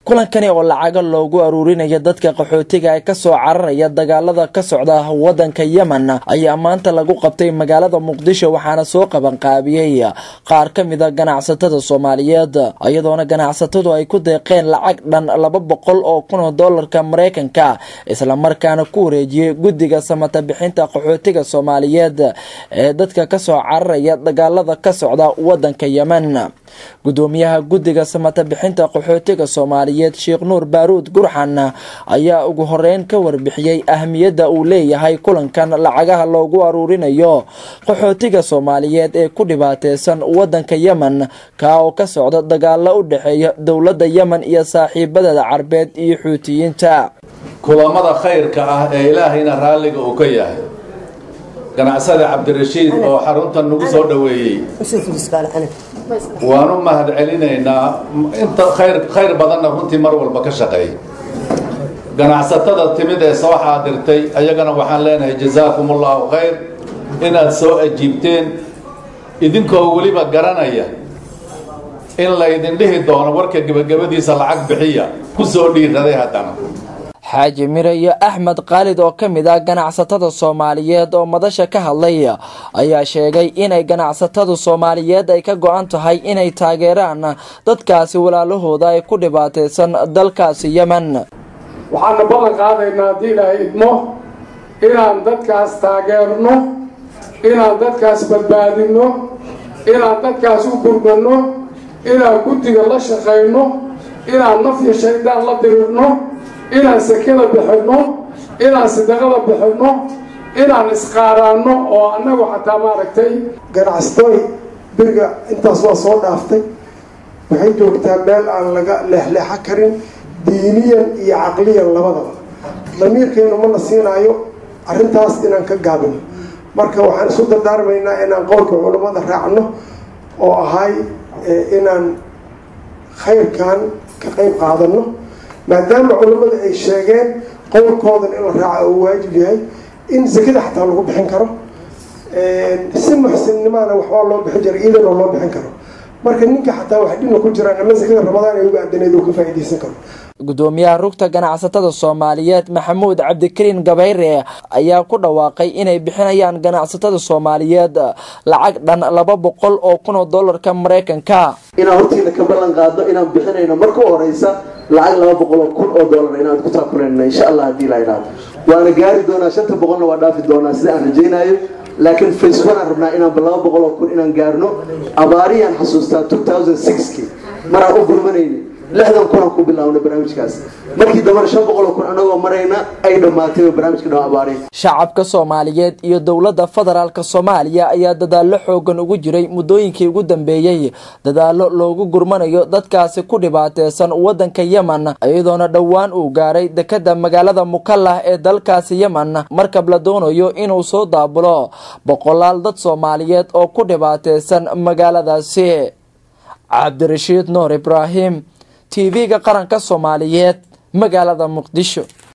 kulankani oo lacaga loogu aruurinayo dadka qaxootiga ee kasoo cararaya dagaalada ka socda wadanka yemen ayaa maanta lagu qabtay magaalada muqdisho waxaana soo qabanqaabiyey qaar ka mida ganacsatada soomaaliyeed iyadoona ganacsatadu ay ku deeqeen lacag dhan laba boqol oo kun oo doolarka mareykanka islamarkaana ku wareejiyey guddiga samata bixinta qaxootiga soomaaliyeed ee dadka kasoo cararaya dagaalada ka socda wadanka yemen gudoomiyaha guddiga samata bixinta qaxootiga soomaaliyeed sheekh nuur baaruud gurxan ayaa ugu horeyn ka warbixiyey ahmiyadda uu leeyahay kulankan lacagaha loogu aruurinayo qaxootiga soomaaliyeed ee ku dhibaateysan wadanka yemen kaa oo ka socda dagaalo u dhexeeya dowladda yemen iyo saaxiibadeeda carbeed iyo xuutiyiinta kulamada khayrka ah ee ilaahayna raalliga uu ka yahay ganacsada cabdirashiid oo xaruntan nagu soo dhoweeyey waan u mahad celinaynaa inta khayr khayr badanna runtii mar walba ka shaqeey ganacsatada timid ee soo xaadirtay ayagana waxaan leenahay jazaakum allahu khayr inaad soo ajiibteen idinkoo weliba garanaya in laydin dhihi doono warka gebagabadiisa lacag bixiya ku soo dhiiraday haddana xaaji mire iyo axmed khaalid oo ka mid ah ganacsatada soomaaliyeed oo madasha ka hadlay ayaa sheegay inay ganacsatada soomaaliyeed ay ka go-an tahay inay taageeraan dadkaasi walaalahooda ay ku dhibaateysan dalkaasi yemen waxaana ballan qaadaynaa haddii ilaahay idmo inaan dadkaas taageerno inaan dadkaas badbaadinno inaan dadkaas u gurmanno inaan guddiga la shaqayno inaan nafya shaydaan la dirirno inaan sekada bixinno inaan sadaqada bixinno inaan isqaaraanno oo annagu xataa maaragtay ganacsatooy beriga intaas waa soo dhaaftay waxay joogtaa meel aan laga leexleexo karin diiniyan iyo caqliyan labadaba damiirkeenu mana siinaayo arrintaas inaan ka gaabino marka waxaan isu dardaarmaynaa inaan qowlka culammada raacno oo ahay inaan khayrkan ka qeyb qaadano maadaama culammada ay sheegeen qowlkoodan in la raaca oo waajib yahay in zakada xataa lagu bixin karo si muxsinnimaana waxbaa loo bixin jira iidanoo loo bixin karo marka ninka xataa wax dhibna ku jiraan ama zakada ramadaan ay uga adaneed uu ka faa'iidaysan karo gudoomiyaha rugta ganacsatada soomaaliyeed maxamuud cabdikariin gabayre ayaa ku dhawaaqay inay bixinayaan ganacsatada soomaaliyeed lacag dhan laba boqol oo kun oo doolarka mareykanka inaan hortiina ka ballan qaadno inaan bixinayno marka u horeysa lacag laba boqol oo kun oo doolar inaan ku taakulanayno insha allah haddii la idhaahdo waana gaari doonaa shanta boqolna waa dhaafi doonaa sida aan rajaynayo laakiin face one aan rabnaa inaan laba boqol oo kun inaan gaarno abaariyaan xasuustaa two thousand sixki maraan u gurmanayni lixdan kunaan ku bilaabnay barnaamijkaas markii dambana shan boqol oo kun anagoo marayna ay dhammaatay barnaamijka dhan abaari shacabka soomaaliyeed iyo dowladda federaalk soomaaliya ayaa dadaallo xoogan ugu jiray muddooyinkii ugu dambeeyey dadaallo loogu gurmanayo dadkaasi ku dhibaateysan wadanka yemen iyadoona dhowaan uu gaaray dekada magaalada mukallah ee dalkaasi yemen markab la doonayo inuu soo daabulo boqolaal dad soomaaliyeed oo ku dhibaateysan magaaladaasi cabdirashiid nuur ibraahim tv-ga qaranka soomaaliyeed magaalada muqdisho